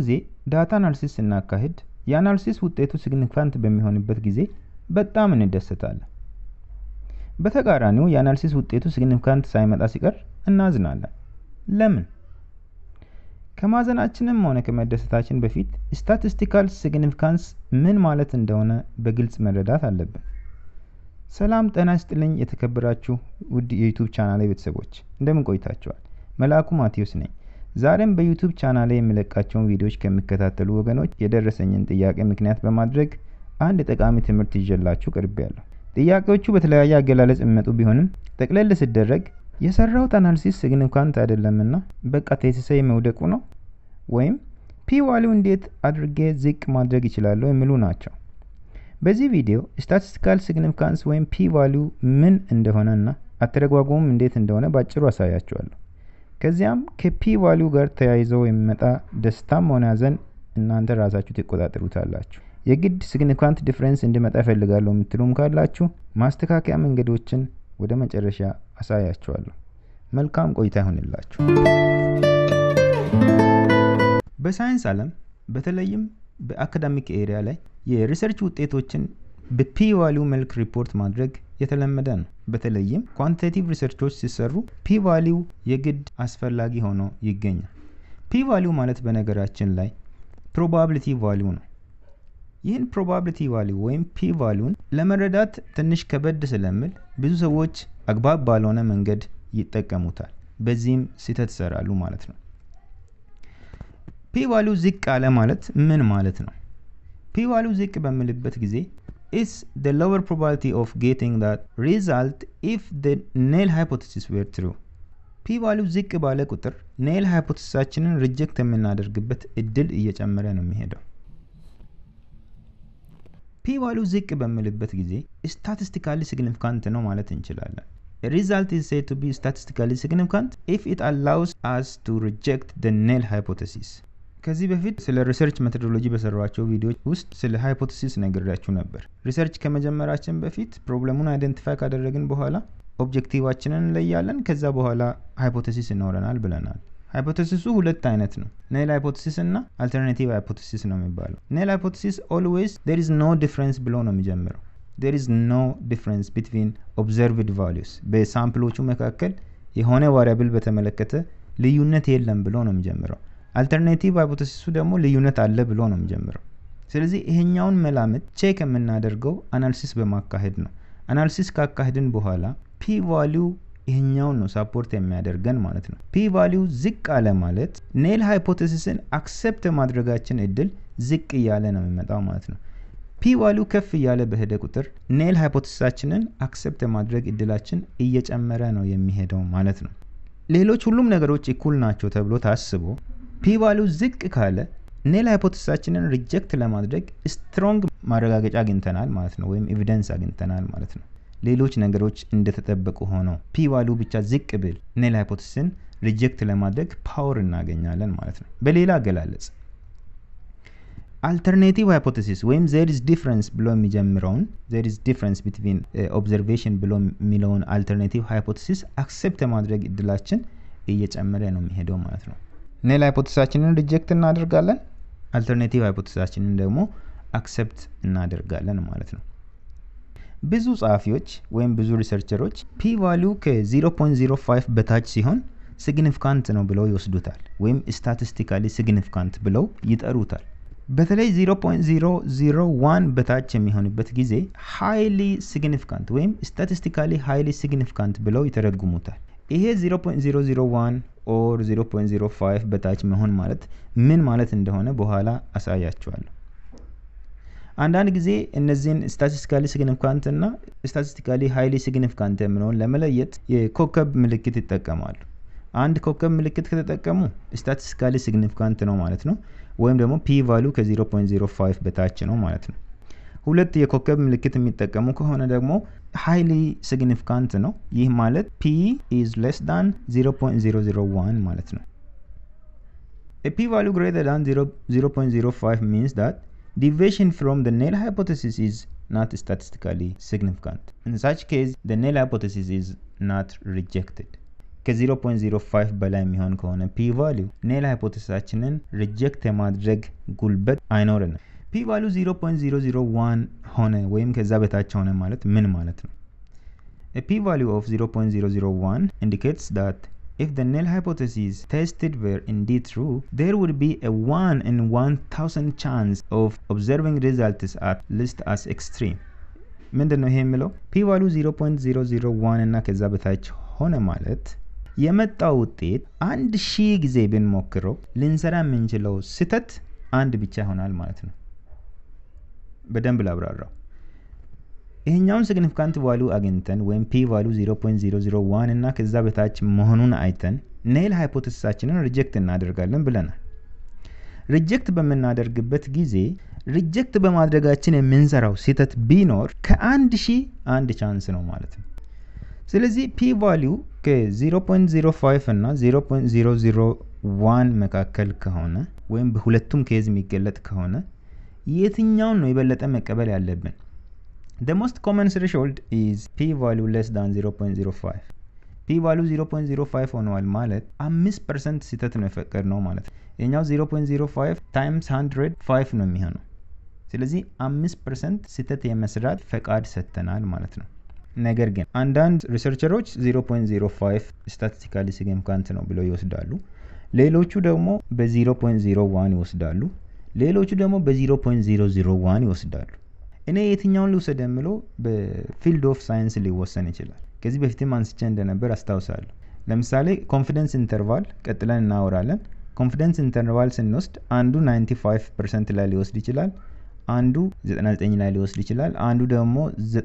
ጊዜ ዳታ አናሊሲስ ስናካሂድ የአናሊሲስ ውጤቱ ሲግኒፊካንት በሚሆንበት ጊዜ በጣም እንደሰታለን። በተቃራኒው የአናሊሲስ ውጤቱ ሲግኒፊካንት ሳይመጣ ሲቀር እናዝናለን። ለምን? ከማዘናችንም ሆነ ከመደሰታችን በፊት ስታቲስቲካል ሲግኒፊካንስ ምን ማለት እንደሆነ በግልጽ መረዳት አለብን። ሰላም ጤና ይስጥልኝ የተከበራችሁ ውድ የዩቱብ ቻናሌ ቤተሰቦች እንደምን ቆይታችኋል? መልአኩ ማቴዎስ ነኝ። ዛሬም በዩቱብ ቻናሌ የሚለቃቸውን ቪዲዮዎች ከሚከታተሉ ወገኖች የደረሰኝን ጥያቄ ምክንያት በማድረግ አንድ ጠቃሚ ትምህርት ይዤላችሁ ቀርቤያለሁ። ጥያቄዎቹ በተለያየ አገላለጽ የሚመጡ ቢሆንም ጠቅለል ሲደረግ የሰራሁት አናሊሲስ ሲግኒፊካንት አይደለምና በቃ ቴሲሴ መውደቁ ነው ወይም ፒ ዋሊው እንዴት አድርጌ ዝቅ ማድረግ ይችላለሁ የሚሉ ናቸው። በዚህ ቪዲዮ ስታቲስቲካል ሲግኒፊካንስ ወይም ፒ ቫሊው ምን እንደሆነና አተረጓጎሙም እንዴት እንደሆነ ባጭሩ አሳያችኋለሁ። ከዚያም ከፒ ቫሊው ጋር ተያይዘው የሚመጣ ደስታም ሆነ ሐዘን እናንተ ራሳችሁ ትቆጣጠሩታላችሁ። የግድ ሲግኒፊካንት ዲፍረንስ እንዲመጣ እፈልጋለሁ የምትሉም ካላችሁ ማስተካከያ መንገዶችን ወደ መጨረሻ አሳያችኋለሁ። መልካም ቆይታ ይሆንላችሁ። በሳይንስ ዓለም በተለይም በአካዳሚክ ኤሪያ ላይ የሪሰርች ውጤቶችን በፒ ቫሊው መልክ ሪፖርት ማድረግ የተለመደ ነው። በተለይም ኳንቲቴቲቭ ሪሰርቾች ሲሰሩ ፒ ቫሊው የግድ አስፈላጊ ሆኖ ይገኛል። ፒ ቫሊው ማለት በነገራችን ላይ ፕሮባቢሊቲ ቫሊው ነው። ይህን ፕሮባቢሊቲ ቫሊው ወይም ፒ ቫሊውን ለመረዳት ትንሽ ከበድ ስለሚል ብዙ ሰዎች አግባብ ባልሆነ መንገድ ይጠቀሙታል። በዚህም ስህተት ይሰራሉ ማለት ነው። ፒ ቫሊው ዝቅ አለ ማለት ምን ማለት ነው? ፒ ቫሊው ዝቅ በምልበት ጊዜ is the lower probability of getting that result if the null hypothesis were true. ፒ ቫሊው ዝቅ ባለ ቁጥር ኔል ሃይፖቴሲሳችንን ሪጀክት የምናደርግበት እድል እየጨመረ ነው የሚሄደው። ፒ ቫሊው ዝቅ በምልበት ጊዜ ስታቲስቲካሊ ሲግኒፊካንት ነው ማለት እንችላለን። ሪዛልት is said to be statistically significant if it allows us to reject the null hypothesis. ከዚህ በፊት ስለ ሪሰርች ሜቶዶሎጂ በሰሯቸው ቪዲዮዎች ውስጥ ስለ ሃይፖቴሲስ ነግሬያችሁ ነበር። ሪሰርች ከመጀመራችን በፊት ፕሮብለሙን አይደንቲፋይ ካደረግን በኋላ ኦብጀክቲቫችንን እንለያለን። ከዛ በኋላ ሃይፖቴሲስ ይኖረናል ብለናል። ሃይፖቴሲሱ ሁለት አይነት ነው። ኔል ሃይፖቴሲስ እና አልተርናቲቭ ሃይፖቴሲስ ነው የሚባለው። ኔል ሃይፖቴሲስ ኦልዌይስ ዴር ኢዝ ኖ ዲፍረንስ ብሎ ነው የሚጀምረው። ዴር ኢዝ ኖ ዲፍረንስ ቢትዊን ኦብዘርቭድ ቫሊዩስ፣ በሳምፕሎቹ መካከል የሆነ ዋሪያብል በተመለከተ ልዩነት የለም ብሎ ነው የሚጀምረው። አልተርናቲቭ ሃይፖቴሲሱ ደግሞ ልዩነት አለ ብሎ ነው የሚጀምረው። ስለዚህ ይሄኛውን መላምት ቼክ የምናደርገው አናሊሲስ በማካሄድ ነው። አናሊሲስ ካካሄድን በኋላ ፒ ቫሊው ይሄኛውን ነው ሳፖርት የሚያደርገን ማለት ነው። ፒ ቫሊው ዝቅ አለ ማለት ኔል ሃይፖቴሲስን አክሰፕት ማድረጋችን እድል ዝቅ እያለ ነው የሚመጣው ማለት ነው። ፒ ቫሊው ከፍ እያለ በሄደ ቁጥር ኔል ሃይፖቴሲሳችንን አክሰፕት የማድረግ እድላችን እየጨመረ ነው የሚሄደው ማለት ነው። ሌሎች ሁሉም ነገሮች እኩል ናቸው ተብሎ ታስቦ ፒ ቫሊው ዝቅ ካለ ኔል ሃይፖቴሲሳችንን ሪጀክት ለማድረግ ስትሮንግ ማረጋገጫ አግኝተናል ማለት ነው፣ ወይም ኤቪደንስ አግኝተናል ማለት ነው። ሌሎች ነገሮች እንደተጠበቁ ሆነው ፒ ቫሊው ብቻ ዝቅ ብል ኔል ሃይፖቴሲስን ሪጀክት ለማድረግ ፓወር እናገኛለን ማለት ነው። በሌላ አገላለጽ አልተርኔቲቭ ሃይፖቴሲስ ወይም ዜር ኢዝ ዲፍረንስ ብሎ የሚጀምረውን ዜር ኢዝ ዲፍረንስ ቢትዊን ኦብዘርቬሽን ብሎ የሚለውን አልተርኔቲቭ ሃይፖቴሲስ አክሴፕት የማድረግ እድላችን እየጨመረ ነው የሚሄደው ማለት ነው። ኔል ሃይፖቴሲሳችንን ሪጀክት እናደርጋለን። አልተርኔቲቭ ሃይፖቴሲሳችንን ደግሞ አክሰፕት እናደርጋለን ማለት ነው። ብዙ ጸሐፊዎች ወይም ብዙ ሪሰርቸሮች ፒ ቫሊው ከ0.05 በታች ሲሆን ሲግኒፊካንት ነው ብለው ይወስዱታል፣ ወይም ስታቲስቲካሊ ሲግኒፊካንት ብለው ይጠሩታል። በተለይ 0.001 በታች የሚሆንበት ጊዜ ሃይሊ ሲግኒፊካንት ወይም ስታቲስቲካሊ ሃይሊ ሲግኒፊካንት ብለው ይተረጉሙታል። ይሄ 0.001 ኦር 0.05 በታች መሆን ማለት ምን ማለት እንደሆነ በኋላ አሳያችኋለሁ። አንዳንድ ጊዜ እነዚህን ስታቲስቲካሊ ሲግኒፊካንት እና ስታቲስቲካሊ ሃይሊ ሲግኒፊካንት የምለውን ለመለየት የኮከብ ምልክት ይጠቀማሉ። አንድ ኮከብ ምልክት ከተጠቀሙ ስታቲስቲካሊ ሲግኒፊካንት ነው ማለት ነው፣ ወይም ደግሞ ፒ ቫሉ ከ0.05 በታች ነው ማለት ነው። ሁለት የኮከብ ምልክት የሚጠቀሙ ከሆነ ደግሞ ሃይሊ ሲግኒፊካንት ነው። ይህ ማለት ፒ ኢዝ ሌስ ዳን 0.001 ማለት ነው። ፒ ቫሉ ግሬተር ዳን 0.05 ሚንስ ዳት deviation from the null hypothesis is not statistically significant. In such case, the null hypothesis is not rejected. ከ0.05 በላይ የሚሆን ከሆነ ፒ ቫሊዩ ኔል ሃይፖቴሲሳችንን ሪጀክት የማድረግ ጉልበት አይኖርንም። ፒ ቫሊዩ 0.001 ሆነ ወይም ከዛ በታች ሆነ ማለት ምን ማለት ነው? A p-value of 0.001 indicates that if the null hypothesis tested were indeed true, there would be a 1 in 1000 chance of observing results at least as extreme. ምንድን ነው ይሄ የሚለው ፒ ቫሉ 0.001 እና ከዛ በታች ሆነ ማለት የመጣው ውጤት አንድ ሺህ ጊዜ ብንሞክረው ልንሰራ የምንችለው ስህተት አንድ ብቻ ይሆናል ማለት ነው። በደንብ ላብራራው። ይህኛውን ሲግኒፊካንት ቫሉ አግኝተን ወይም ፒ ቫሉ 0.001 እና ከዛ በታች መሆኑን አይተን ኔል ሃይፖቴሲሳችንን ሪጀክት እናደርጋለን ብለናል። ሪጀክት በምናደርግበት ጊዜ ሪጀክት በማድረጋችን የምንሰራው ስህተት ቢኖር ከአንድ ሺህ አንድ ቻንስ ነው ማለት ነው። ስለዚህ ፒ ቫሊዩ ከ0.05 እና 0.001 መካከል ከሆነ ወይም በሁለቱም ኬዝ የሚገለጥ ከሆነ የትኛውን ነው የበለጠ መቀበል ያለብን? The most common threshold is p value less than 0.05 ፒ ቫሊዩ 0.05 ሆነዋል ማለት 5% ስህተት ነው የፈቀድ ነው ማለት ነው። የኛው 0.05 ታይምስ 100 5 ነው የሚሆነው። ስለዚህ 5% ስህተት የመስራት ፈቃድ ሰጥተናል ማለት ነው። ነገር ግን አንዳንድ ሪሰርቸሮች 0.05 ስታቲስቲካሊ ሲግኒፊካንት ነው ብለው ይወስዳሉ። ሌሎቹ ደግሞ በ0.01 ይወስዳሉ። ሌሎቹ ደግሞ በ0.001 ይወስዳሉ። እኔ የትኛውን ልውሰድ የምለው በፊልድ ኦፍ ሳይንስ ሊወሰን ይችላል። ከዚህ በፊትም አንስቼ እንደነበር አስታውሳለሁ። ለምሳሌ ኮንፊደንስ ኢንተርቫል ቀጥለን እናወራለን። ኮንፊደንስ ኢንተርቫል ስንወስድ አንዱ 95 ፐርሰንት ላይ ሊወስድ ይችላል፣ አንዱ 99 ላይ ሊወስድ ይችላል፣ አንዱ ደግሞ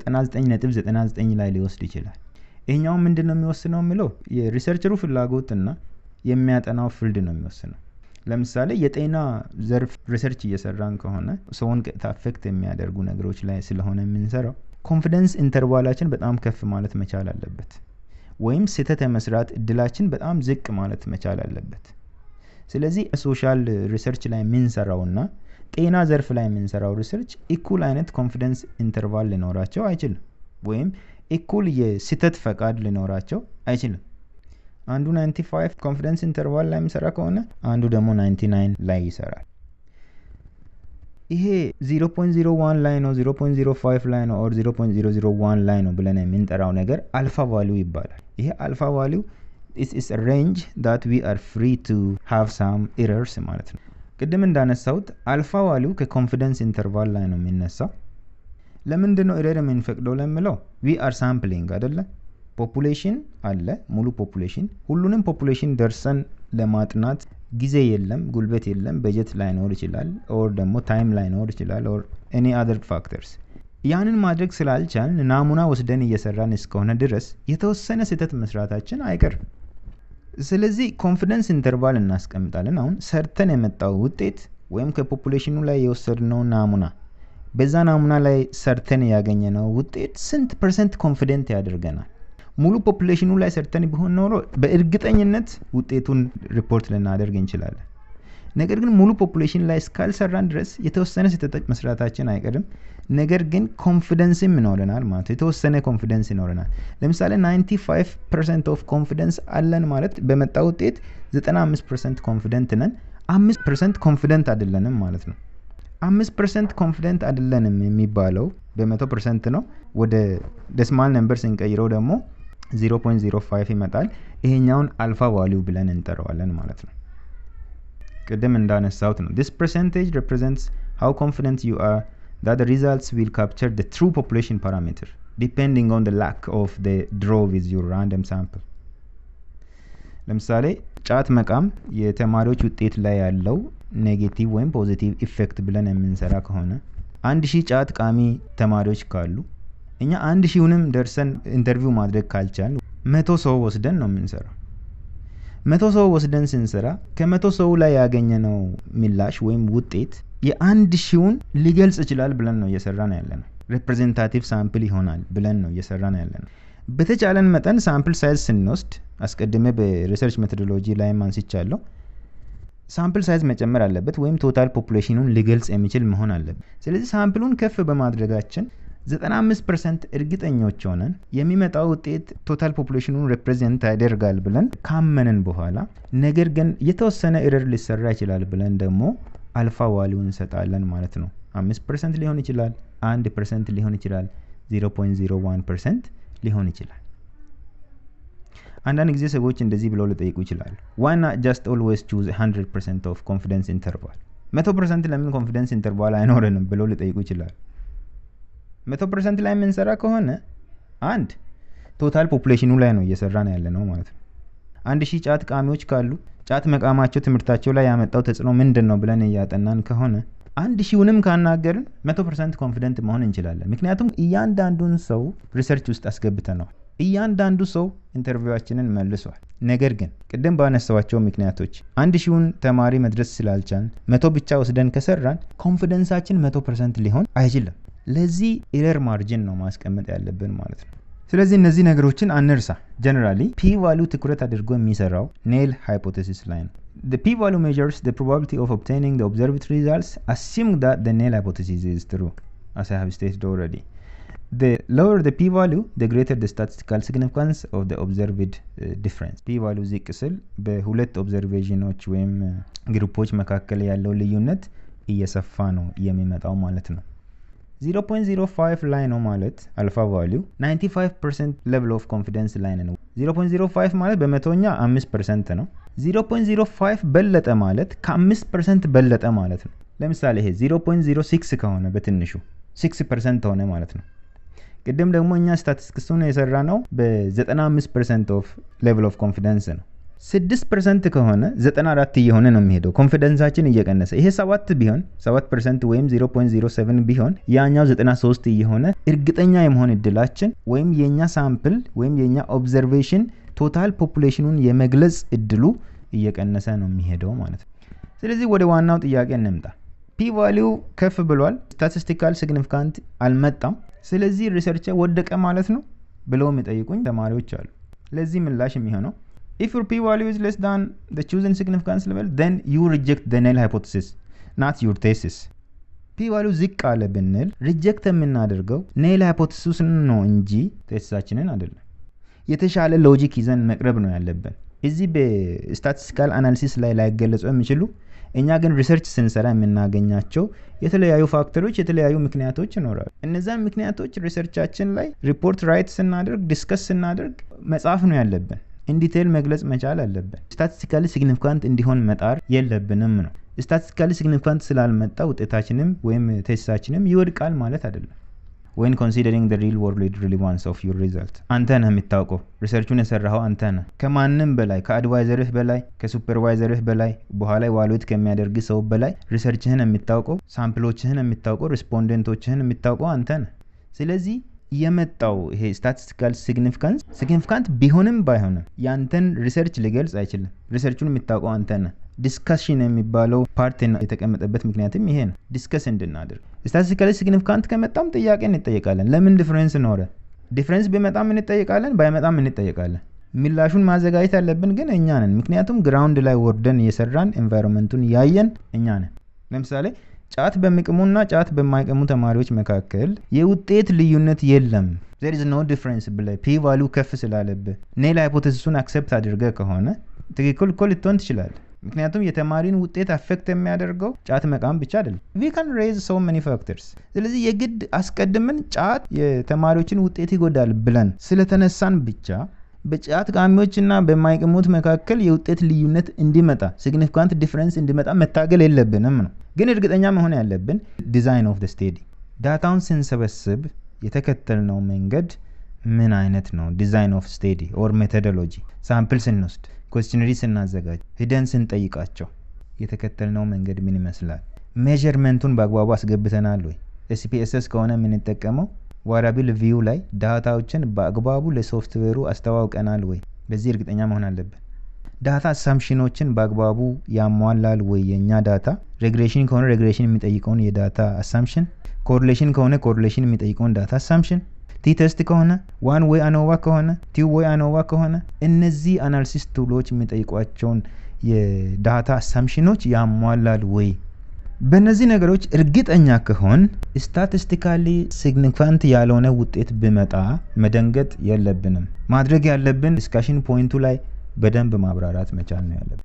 99.99 ላይ ሊወስድ ይችላል። ይህኛው ምንድን ነው የሚወስነው የምለው የሪሰርቸሩ ፍላጎትና የሚያጠናው ፊልድ ነው የሚወስነው። ለምሳሌ የጤና ዘርፍ ሪሰርች እየሰራን ከሆነ ሰውን ቀጥታ አፌክት የሚያደርጉ ነገሮች ላይ ስለሆነ የምንሰራው ኮንፊደንስ ኢንተርቫላችን በጣም ከፍ ማለት መቻል አለበት፣ ወይም ስህተት የመስራት እድላችን በጣም ዝቅ ማለት መቻል አለበት። ስለዚህ ሶሻል ሪሰርች ላይ የምንሰራውና ጤና ዘርፍ ላይ የምንሰራው ሪሰርች ኢኩል አይነት ኮንፊደንስ ኢንተርቫል ሊኖራቸው አይችልም፣ ወይም ኢኩል የስህተት ፈቃድ ሊኖራቸው አይችልም። አንዱ 95 ኮንፊደንስ ኢንተርቫል ላይ የሚሰራ ከሆነ አንዱ ደግሞ 99 ላይ ይሰራል። ይሄ 0.01 ላይ ነው 0.05 ላይ ነው ኦር 0.001 ላይ ነው ብለን የምንጠራው ነገር አልፋ ቫሊዩ ይባላል። ይሄ አልፋ ቫሊዩ ኢስ ሬንጅ ዳት ዊ አር ፍሪ ቱ ሃቭ ሳም ኤረርስ ማለት ነው። ቅድም እንዳነሳሁት አልፋ ቫሊዩ ከኮንፊደንስ ኢንተርቫል ላይ ነው የሚነሳው። ለምንድን ነው ኤረር የምንፈቅደው ለምለው ዊ አር ሳምፕሊንግ አይደለ? ፖፑሌሽን አለ ሙሉ ፖፑሌሽን። ሁሉንም ፖፑሌሽን ደርሰን ለማጥናት ጊዜ የለም፣ ጉልበት የለም፣ በጀት ላይኖር ይችላል፣ ኦር ደግሞ ታይም ላይኖር ይችላል፣ ኦር ኤኒ አዘር ፋክተርስ። ያንን ማድረግ ስላልቻልን ናሙና ወስደን እየሰራን እስከሆነ ድረስ የተወሰነ ስህተት መስራታችን አይቀርም። ስለዚህ ኮንፊደንስ ኢንተርቫል እናስቀምጣለን። አሁን ሰርተን የመጣው ውጤት ወይም ከፖፑሌሽኑ ላይ የወሰድነው ናሙና በዛ ናሙና ላይ ሰርተን ያገኘነው ውጤት ስንት ፐርሰንት ኮንፊደንት ያደርገናል? ሙሉ ፖፑሌሽኑ ላይ ሰርተን ቢሆን ኖሮ በእርግጠኝነት ውጤቱን ሪፖርት ልናደርግ እንችላለን። ነገር ግን ሙሉ ፖፑሌሽን ላይ እስካልሰራን ድረስ የተወሰነ ስህተት መስራታችን አይቀርም። ነገር ግን ኮንፊደንስም ይኖረናል ማለት የተወሰነ ኮንፊደንስ ይኖረናል። ለምሳሌ 95 ፐርሰንት ኦፍ ኮንፊደንስ አለን ማለት በመጣ ውጤት 95 ፐርሰንት ኮንፊደንት ነን። አምስት ፐርሰንት ኮንፊደንት አይደለንም ማለት ነው። አምስት ፐርሰንት ኮንፊደንት አይደለንም የሚባለው በመቶ ፐርሰንት ነው። ወደ ደስማል ነምበር ስንቀይረው ደግሞ 0.05 ይመጣል። ይሄኛውን አልፋ ቫሊዩ ብለን እንጠራዋለን ማለት ነው። ቅድም እንዳነሳሁት ነው this percentage represents how confident you are that the results will capture the true population parameter depending on the lack of the draw with your random sample ለምሳሌ ጫት መቃም የተማሪዎች ውጤት ላይ ያለው ኔጌቲቭ ወይም ፖዚቲቭ ኢፌክት ብለን የምንሰራ ከሆነ አንድ ሺህ ጫት ቃሚ ተማሪዎች ካሉ እኛ አንድ ሺውንም ደርሰን ኢንተርቪው ማድረግ ካልቻል መቶ ሰው ወስደን ነው የምንሰራው። መቶ ሰው ወስደን ስንሰራ ከመቶ ሰው ላይ ያገኘነው ምላሽ ወይም ውጤት የአንድ ሺውን ሊገልጽ ይችላል ብለን ነው እየሰራን ያለ ነው። ሬፕሬዘንታቲቭ ሳምፕል ይሆናል ብለን ነው እየሰራን ያለ ነው። በተቻለን መጠን ሳምፕል ሳይዝ ስንወስድ አስቀድሜ በሪሰርች ሜቶዶሎጂ ላይ አንስቻለሁ። ሳምፕል ሳይዝ መጨመር አለበት ወይም ቶታል ፖፑሌሽኑን ሊገልጽ የሚችል መሆን አለበት። ስለዚህ ሳምፕሉን ከፍ በማድረጋችን 95 ፐርሰንት እርግጠኞች ሆነን የሚመጣው ውጤት ቶታል ፖፑሌሽኑን ሬፕሬዘንት ያደርጋል ብለን ካመንን በኋላ ነገር ግን የተወሰነ ኤረር ሊሰራ ይችላል ብለን ደግሞ አልፋ ዋሊው እንሰጣለን ማለት ነው። አምስት ፐርሰንት ሊሆን ይችላል፣ አንድ ፐርሰንት ሊሆን ይችላል፣ 0.01 ፐርሰንት ሊሆን ይችላል። አንዳንድ ጊዜ ሰዎች እንደዚህ ብለው ሊጠይቁ ይችላሉ። ዋና ጃስት ኦልዌይስ ቹዝ 100 ፐርሰንት ኦፍ ኮንፊደንስ ኢንተርቫል መቶ ፐርሰንት ለምን ኮንፊደንስ ኢንተርቫል አይኖረንም ብለው ሊጠይቁ ይችላሉ። መቶ ፐርሰንት ላይ የምንሰራ ከሆነ አንድ ቶታል ፖፑሌሽኑ ላይ ነው እየሰራን ያለ ነው ማለት ነው። አንድ ሺህ ጫት ቃሚዎች ካሉ ጫት መቃማቸው ትምህርታቸው ላይ ያመጣው ተጽዕኖ ምንድን ነው ብለን እያጠናን ከሆነ አንድ ሺውንም ካናገርን መቶ ፐርሰንት ኮንፊደንት መሆን እንችላለን። ምክንያቱም እያንዳንዱን ሰው ሪሰርች ውስጥ አስገብተነዋል። እያንዳንዱ ሰው ኢንተርቪዋችንን መልሷል። ነገር ግን ቅድም ባነሳዋቸው ምክንያቶች አንድ ሺውን ተማሪ መድረስ ስላልቻን መቶ ብቻ ወስደን ከሰራን ኮንፊደንሳችን መቶ ፐርሰንት ሊሆን አይችልም። ለዚህ ኤረር ማርጅን ነው ማስቀመጥ ያለብን ማለት ነው። ስለዚህ እነዚህ ነገሮችን አንርሳ። ጀነራሊ ፒ ቫሉ ትኩረት አድርጎ የሚሰራው ኔል ሃይፖቴሲስ ላይ ነው። The p value measures the probability of obtaining the observed results assuming that the null hypothesis is true, as I have stated already. The lower the p value, the greater the statistical significance of the observed uh, difference. p value ዝቅ ስል በሁለት ኦብዘርቬሽኖች ወይም ግሩፖች መካከል ያለው ልዩነት እየሰፋ ነው የሚመጣው ማለት ነው። 0.05 ላይ ነው ማለት አልፋ ቫሊዩ 95% ሌቭል ኦፍ ኮንፊደንስ ላይ ነው። 0.05 ማለት በመቶኛ 5% ነው። 0.05 በለጠ ማለት ከ5% በለጠ ማለት ነው። ለምሳሌ ይሄ 0.06 ከሆነ በትንሹ 6% ሆነ ማለት ነው። ቅድም ደግሞ እኛ ስታቲስቲክሱን የሰራ ነው በ95 ፐርሰንት ኦፍ ሌቭል ኦፍ ኮንፊደንስ ነው። 6 ፐርሰንት ከሆነ 94 እየሆነ ነው የሚሄደው ኮንፊደንሳችን እየቀነሰ ይሄ 7 ቢሆን 7 ፐርሰንት ወይም 0.07 ቢሆን ያኛው 93 እየሆነ እርግጠኛ የመሆን እድላችን ወይም የእኛ ሳምፕል ወይም የእኛ ኦብዘርቬሽን ቶታል ፖፑሌሽኑን የመግለጽ እድሉ እየቀነሰ ነው የሚሄደው ማለት ነው። ስለዚህ ወደ ዋናው ጥያቄ እንምጣ። ፒ ቫሊው ከፍ ብሏል፣ ስታቲስቲካል ሲግኒፊካንት አልመጣም። ስለዚህ ሪሰርች ወደቀ ማለት ነው ብለው የሚጠይቁኝ ተማሪዎች አሉ። ለዚህ ምላሽ የሚሆነው if your p value is less than the chosen significance level then you reject the null hypothesis not your thesis ፒ ቫሊው ዝቅ አለ ብንል ሪጀክት የምናደርገው ኔል ሃይፖቴሲስን ነው እንጂ ቴሲሳችንን አይደለም። የተሻለ ሎጂክ ይዘን መቅረብ ነው ያለብን። እዚህ በስታቲስቲካል አናሊሲስ ላይ ላይገለጹ የሚችሉ እኛ ግን ሪሰርች ስንሰራ የምናገኛቸው የተለያዩ ፋክተሮች፣ የተለያዩ ምክንያቶች ይኖራሉ። እነዛን ምክንያቶች ሪሰርቻችን ላይ ሪፖርት ራይት ስናደርግ ዲስከስ ስናደርግ መጻፍ ነው ያለብን። ኢንዲቴይል መግለጽ መቻል አለብን። ስታቲስቲካሊ ሲግኒፊካንት እንዲሆን መጣር የለብንም ነው። ስታቲስቲካሊ ሲግኒፊካንት ስላልመጣ ውጤታችንም ወይም ቴስታችንም ይወድቃል ማለት አይደለም። ወይን ኮንሲደሪንግ ደ ሪል ወርልድ ሪሊቫንስ ኦፍ ዩር ሪዛልት አንተ ነህ የምታውቀው። ሪሰርቹን የሰራኸው አንተ ነህ። ከማንም በላይ ከአድቫይዘርህ በላይ ከሱፐርቫይዘርህ በላይ በኋላ ዋሉት ከሚያደርግ ሰው በላይ ሪሰርችህን የምታውቀው፣ ሳምፕሎችህን የምታውቀው፣ ሪስፖንደንቶችህን የምታውቀው አንተ ነህ። ስለዚህ የመጣው ይሄ ስታቲስቲካል ሲግኒፊካንስ ሲግኒፊካንት ቢሆንም ባይሆንም ያንተን ሪሰርች ሊገልጽ አይችልም። ሪሰርቹን የምታውቀው አንተ ነህ። ዲስካሽን የሚባለው ፓርት የተቀመጠበት ምክንያትም ይሄ ነው፣ ዲስከስ እንድናደርግ። ስታቲስቲካሊ ሲግኒፊካንት ከመጣም ጥያቄ እንጠየቃለን። ለምን ዲፍረንስ ኖረ? ዲፍረንስ ቢመጣም እንጠየቃለን፣ ባይመጣም እንጠየቃለን። ምላሹን ማዘጋጀት ያለብን ግን እኛ ነን። ምክንያቱም ግራውንድ ላይ ወርደን እየሰራን ኤንቫይሮንመንቱን ያየን እኛ ነን። ለምሳሌ ጫት በሚቅሙና ጫት በማይቅሙ ተማሪዎች መካከል የውጤት ልዩነት የለም ዘር ኢዝ ኖ ዲፍረንስ ብለህ ፒ ቫሉ ከፍ ስላለብህ ኔል ሃይፖቴሲሱን አክሰፕት አድርገህ ከሆነ ትክክል እኮ ልትሆን ትችላለህ። ምክንያቱም የተማሪን ውጤት አፌክት የሚያደርገው ጫት መቃም ብቻ አይደለም። ዊ ካን ሬዝ ሶ መኒ ፋክተርስ። ስለዚህ የግድ አስቀድመን ጫት የተማሪዎችን ውጤት ይጎዳል ብለን ስለተነሳን ብቻ በጫት ቃሚዎችና በማይቅሙት መካከል የውጤት ልዩነት እንዲመጣ ሲግኒፊካንት ዲፍረንስ እንዲመጣ መታገል የለብንም ነው። ግን እርግጠኛ መሆን ያለብን ዲዛይን ኦፍ ስቴዲ ዳታውን ስንሰበስብ የተከተልነው መንገድ ምን አይነት ነው? ዲዛይን ኦፍ ስቴዲ ኦር ሜቶዶሎጂ ሳምፕል ስንወስድ፣ ኮስችነሪ ስናዘጋጅ፣ ሂደን ስንጠይቃቸው የተከተልነው መንገድ ምን ይመስላል? ሜዥርመንቱን በአግባቡ አስገብተናል ወይ? ኤስፒኤስኤስ ከሆነ የምንጠቀመው ዋራቢል ቪው ላይ ዳታዎችን በአግባቡ ለሶፍትዌሩ አስተዋውቀናል ወይ? በዚህ እርግጠኛ መሆን አለብን። ዳታ አሳምሽኖችን በአግባቡ ያሟላል ወይ? የእኛ ዳታ ሬግሬሽን ከሆነ ሬግሬሽን የሚጠይቀውን የዳታ አሳምሽን፣ ኮሪሌሽን ከሆነ ኮሪሌሽን የሚጠይቀውን ዳታ አሳምሽን፣ ቲ ቴስት ከሆነ ዋን ወይ አኖቫ ከሆነ ቲ ወይ አኖቫ ከሆነ እነዚህ አናሊሲስ ቱሎች የሚጠይቋቸውን የዳታ አሳምሽኖች ያሟላል ወይ በእነዚህ ነገሮች እርግጠኛ ከሆን ስታቲስቲካሊ ሲግኒፋንት ያልሆነ ውጤት ብመጣ መደንገጥ የለብንም። ማድረግ ያለብን ዲስካሽን ፖይንቱ ላይ በደንብ ማብራራት መቻል ነው ያለብን።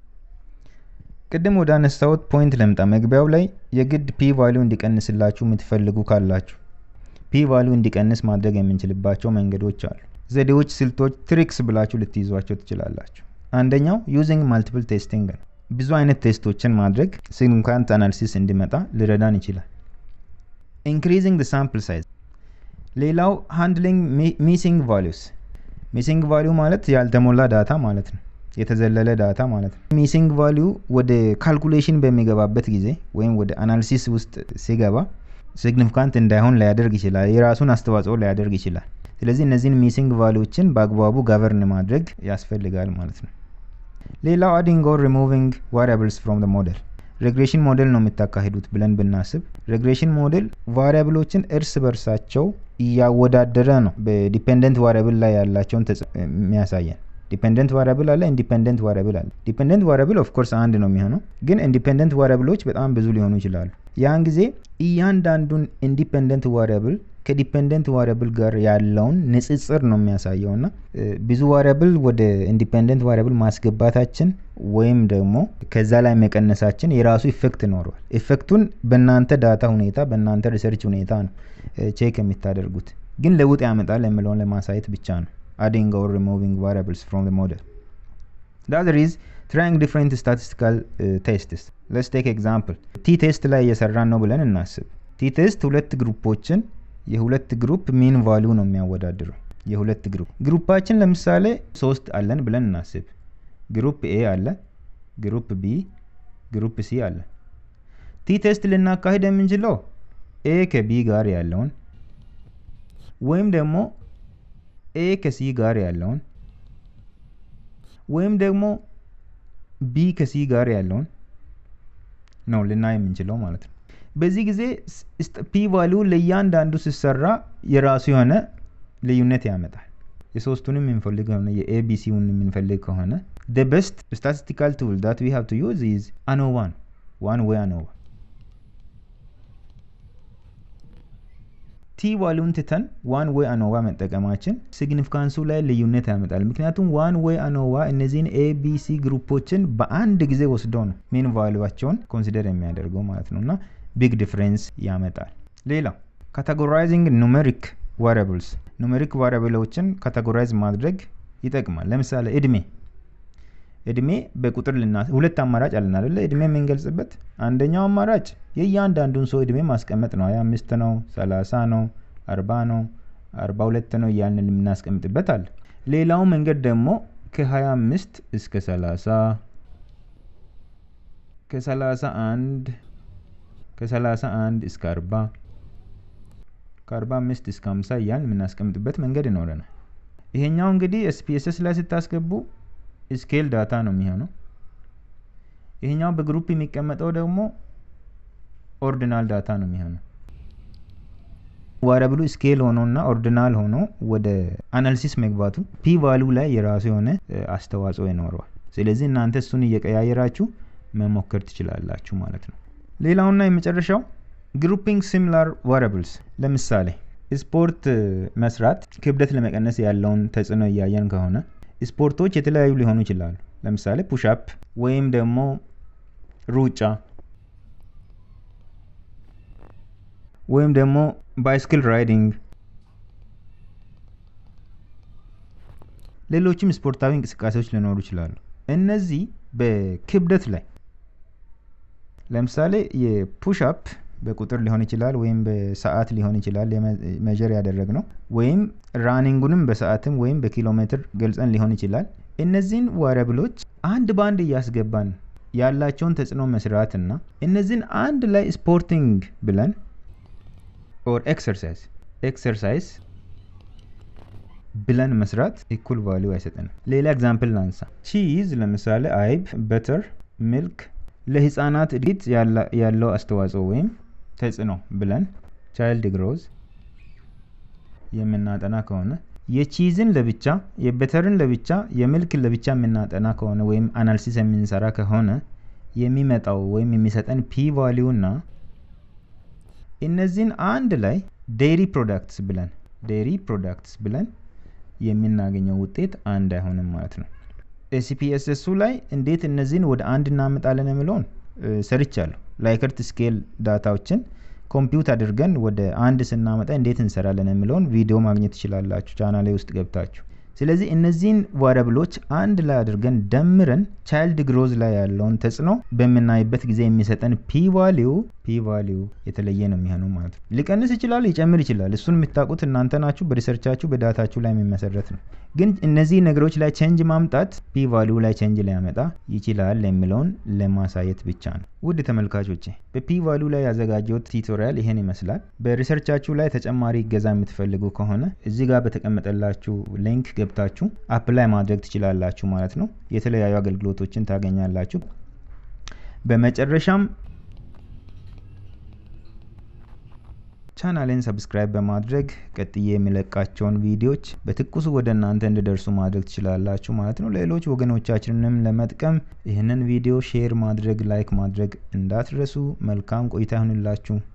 ቅድም ወደ አነሳሁት ፖይንት ለምጣ። መግቢያው ላይ የግድ ፒ ቫሊዩ እንዲቀንስላችሁ የምትፈልጉ ካላችሁ ፒ ቫሊዩ እንዲቀንስ ማድረግ የምንችልባቸው መንገዶች አሉ። ዘዴዎች፣ ስልቶች፣ ትሪክስ ብላችሁ ልትይዟቸው ትችላላችሁ። አንደኛው ዩዚንግ ማልቲፕል ቴስቲንግ ነው። ብዙ አይነት ቴስቶችን ማድረግ ሲግኒፋንት አናሊሲስ እንዲመጣ ሊረዳን ይችላል። ኢንክሪዚንግ ሳምፕል ሳይዝ። ሌላው ሃንድሊንግ ሚሲንግ ቫሊዩስ። ሚሲንግ ቫሊዩ ማለት ያልተሞላ ዳታ ማለት ነው፣ የተዘለለ ዳታ ማለት ነው። ሚሲንግ ቫሊዩ ወደ ካልኩሌሽን በሚገባበት ጊዜ ወይም ወደ አናሊሲስ ውስጥ ሲገባ ሲግኒፊካንት እንዳይሆን ሊያደርግ ይችላል፣ የራሱን አስተዋጽኦ ሊያደርግ ይችላል። ስለዚህ እነዚህን ሚሲንግ ቫሊዎችን በአግባቡ ገቨርን ማድረግ ያስፈልጋል ማለት ነው። ሌላው አዲንግ ኦር ሪሙቪንግ ቫሪያብልስ ፍሮም ሞዴል ሬግሬሽን ሞዴል ነው የምታካሂዱት ብለን ብናስብ ሬግሬሽን ሞዴል ቫሪያብሎችን እርስ በርሳቸው እያወዳደረ ነው በዲፔንደንት ቫሪያብል ላይ ያላቸውን የሚያሳየን። ዲፔንደንት ቫሪያብል አለ፣ ኢንዲፔንደንት ቫሪያብል አለ። ዲፔንደንት ቫሪያብል ኦፍኮርስ አንድ ነው የሚሆነው፣ ግን ኢንዲፔንደንት ቫሪያብሎች በጣም ብዙ ሊሆኑ ይችላሉ። ያን ጊዜ እያንዳንዱን ኢንዲፔንደንት ቫሪያብል ከዲፔንደንት ዋሪያብል ጋር ያለውን ንጽጽር ነው የሚያሳየው እና ብዙ ዋሪያብል ወደ ኢንዲፔንደንት ዋሪያብል ማስገባታችን ወይም ደግሞ ከዛ ላይ መቀነሳችን የራሱ ኢፌክት ይኖረዋል። ኢፌክቱን በእናንተ ዳታ ሁኔታ በእናንተ ሪሰርች ሁኔታ ነው ቼክ የምታደርጉት፣ ግን ለውጥ ያመጣል የምለውን ለማሳየት ብቻ ነው። አዲንግ ኦር ሪሙቪንግ ቫሪያብልስ ፍሮም ሞዴል The other is trying different statistical uh, tests. Let's take example. ቲ ቴስት ላይ እየሰራን ነው ብለን እናስብ። ቲ ቴስት ሁለት ግሩፖችን የሁለት ግሩፕ ሚን ቫሊዩ ነው የሚያወዳድረው። የሁለት ግሩፕ ግሩፓችን ለምሳሌ ሶስት አለን ብለን እናስብ። ግሩፕ ኤ አለ፣ ግሩፕ ቢ፣ ግሩፕ ሲ አለ። ቲ ቴስት ልናካሂድ የምንችለው ኤ ከቢ ጋር ያለውን ወይም ደግሞ ኤ ከሲ ጋር ያለውን ወይም ደግሞ ቢ ከሲ ጋር ያለውን ነው ልናይ የምንችለው ማለት ነው። በዚህ ጊዜ ፒ ቫሊዩ ለእያንዳንዱ ሲሰራ የራሱ የሆነ ልዩነት ያመጣል። የሶስቱንም የምንፈልግ ከሆነ የኤቢሲውን የምንፈልግ ከሆነ ደ ቤስት ስታቲስቲካል ቱል ዳት ዊ ሃቭ ቱ ዩዝ ኢዝ አኖቫ ነው። ዋን ዌይ አኖቫ ቲ ቫሊዩን ትተን ዋን ዌይ አኖቫ መጠቀማችን ሲግኒፊካንሱ ላይ ልዩነት ያመጣል። ምክንያቱም ዋን ዌይ አኖቫ እነዚህን ኤቢሲ ግሩፖችን በአንድ ጊዜ ወስደው ነው ሜን ቫሊዩዋቸውን ኮንሲደር የሚያደርገው ማለት ነው እና ቢግ ዲፍረንስ ያመጣል። ሌላው ካቴጎራይዚንግ ኑሜሪክ ቫሪያብልስ ኑሜሪክ ቫሪያብሎችን ካቴጎራይዝ ማድረግ ይጠቅማል። ለምሳሌ እድሜ እድሜ በቁጥር ልና ሁለት አማራጭ አለን አይደለ? እድሜ የምንገልጽበት አንደኛው አማራጭ የእያንዳንዱን ሰው እድሜ ማስቀመጥ ነው። ሀያ አምስት ነው፣ ሰላሳ ነው፣ አርባ ነው፣ አርባ ሁለት ነው እያልን የምናስቀምጥበት አለ። ሌላው መንገድ ደግሞ ከሀያ አምስት እስከ ሰላሳ ከሰላሳ አንድ ከሰላሳ አንድ እስከ አርባ ከአርባ አምስት እስከ ሀምሳ እያልን የምናስቀምጥበት መንገድ ይኖረናል። ይሄኛው እንግዲህ ኤስፒኤስኤስ ላይ ስታስገቡ ስኬል ዳታ ነው የሚሆነው። ይሄኛው በግሩፕ የሚቀመጠው ደግሞ ኦርዲናል ዳታ ነው የሚሆነው። ዋሪያብሉ ስኬል ሆኖና ኦርዲናል ሆኖ ወደ አናሊሲስ መግባቱ ፒ ቫሊዩ ላይ የራሱ የሆነ አስተዋጽኦ ይኖረዋል። ስለዚህ እናንተ እሱን እየቀያየራችሁ መሞከር ትችላላችሁ ማለት ነው። ሌላውና የመጨረሻው ግሩፒንግ ሲሚላር ቫሪያብልስ ለምሳሌ ስፖርት መስራት ክብደት ለመቀነስ ያለውን ተጽዕኖ እያየን ከሆነ ስፖርቶች የተለያዩ ሊሆኑ ይችላሉ። ለምሳሌ ፑሽአፕ ወይም ደግሞ ሩጫ ወይም ደግሞ ባይስክል ራይዲንግ፣ ሌሎችም ስፖርታዊ እንቅስቃሴዎች ሊኖሩ ይችላሉ። እነዚህ በክብደት ላይ ለምሳሌ የፑሽአፕ በቁጥር ሊሆን ይችላል ወይም በሰዓት ሊሆን ይችላል መጀር ያደረግ ነው ወይም ራኒንጉንም በሰዓትም ወይም በኪሎ ሜትር ገልጸን ሊሆን ይችላል። እነዚህን ዋሪያብሎች አንድ በአንድ እያስገባን ያላቸውን ተጽዕኖ መስራትና እነዚህን አንድ ላይ ስፖርቲንግ ብለን ኦር ኤክሰርሳይዝ ኤክሰርሳይዝ ብለን መስራት ኢኩል ቫሊዩ አይሰጠንም። ሌላ ኤግዛምፕል ላንሳ። ቺዝ ለምሳሌ አይብ፣ በተር፣ ሚልክ ለህፃናት እድገት ያለው አስተዋጽኦ ወይም ተጽዕኖ ብለን ቻይልድ ግሮዝ የምናጠና ከሆነ የቺዝን ለብቻ የበተርን ለብቻ የሚልክን ለብቻ የምናጠና ከሆነ ወይም አናሊሲስ የምንሰራ ከሆነ የሚመጣው ወይም የሚሰጠን ፒ ቫሊዩ እና እነዚህን አንድ ላይ ዴሪ ፕሮዳክትስ ብለን ዴሪ ፕሮዳክትስ ብለን የምናገኘው ውጤት አንድ አይሆንም ማለት ነው። ኤሲፒኤስኤሱ ላይ እንዴት እነዚህን ወደ አንድ እናመጣለን የሚለውን ሰርቻለሁ። ላይከርት ስኬል ዳታዎችን ኮምፒውት አድርገን ወደ አንድ ስናመጣ እንዴት እንሰራለን የሚለውን ቪዲዮ ማግኘት ትችላላችሁ ቻናሌ ውስጥ ገብታችሁ። ስለዚህ እነዚህን ቫሪያብሎች አንድ ላይ አድርገን ደምረን ቻይልድ ግሮዝ ላይ ያለውን ተጽዕኖ በምናይበት ጊዜ የሚሰጠን ፒ ቫሊዩ ፒ ቫሊዩ የተለየ ነው የሚሆነው ማለት ነው። ሊቀንስ ይችላል፣ ሊጨምር ይችላል። እሱን የምታውቁት እናንተ ናችሁ። በሪሰርቻችሁ በዳታችሁ ላይ የሚመሰረት ነው። ግን እነዚህ ነገሮች ላይ ቼንጅ ማምጣት ፒ ቫሊዩ ላይ ቼንጅ ሊያመጣ ይችላል የሚለውን ለማሳየት ብቻ ነው። ውድ ተመልካቾቼ በፒ ቫሊዩ ላይ ያዘጋጀሁት ቲዩቶሪያል ይሄን ይመስላል። በሪሰርቻችሁ ላይ ተጨማሪ እገዛ የምትፈልጉ ከሆነ እዚህ ጋር በተቀመጠላችሁ ሊንክ ገብታችሁ አፕላይ ማድረግ ትችላላችሁ ማለት ነው። የተለያዩ አገልግሎቶችን ታገኛላችሁ። በመጨረሻም ቻናሌን ሰብስክራይብ በማድረግ ቀጥዬ የሚለቃቸውን ቪዲዮዎች በትኩሱ ወደ እናንተ እንዲደርሱ ማድረግ ትችላላችሁ ማለት ነው። ሌሎች ወገኖቻችንንም ለመጥቀም ይህንን ቪዲዮ ሼር ማድረግ፣ ላይክ ማድረግ እንዳትረሱ። መልካም ቆይታ ይሁንላችሁ።